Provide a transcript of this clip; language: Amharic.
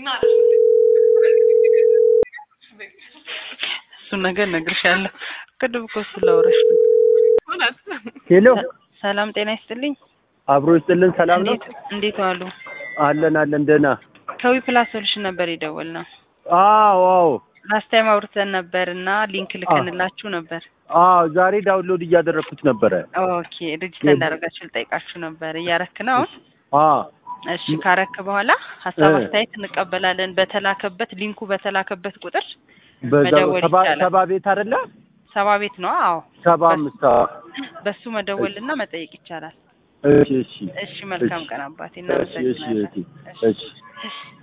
እሱን ነገር እነግርሻለሁ። ቅድም እኮ ስላወራሽ ነው። ሄሎ ሰላም ጤና ይስጥልኝ። አብሮ ይስጥልን። ሰላም ነው እንዴት እንዴት ዋሉ? አለን አለን ደህና። ከዊ ፕላስ ሶሉሽን ነበር የደወልነው። አዎ አዎ ላስት ታይም አውርተን ነበር እና ሊንክ ልከንላችሁ ነበር። አዎ ዛሬ ዳውንሎድ እያደረኩት ነበረ። ኦኬ ሬጅስተር እንዳደረጋችሁ ልጠይቃችሁ ነበር። እያረክ ነው አሁን? አዎ እሺ ካረክ በኋላ ሀሳብ እ። አስተያየት እንቀበላለን። በተላከበት ሊንኩ በተላከበት ቁጥር በዛው መደወል ሰባ ይቻላል። ሰባ ቤት አይደለ? ሰባ ቤት ነው። አዎ ሰባ አምስት አዎ። በሱ መደወልና መጠየቅ ይቻላል። እሺ እሺ እሺ መልካም እሺ። ቀን አባቴ፣ እሺ እሺ እናመሰግናለን። እሺ እሺ እሺ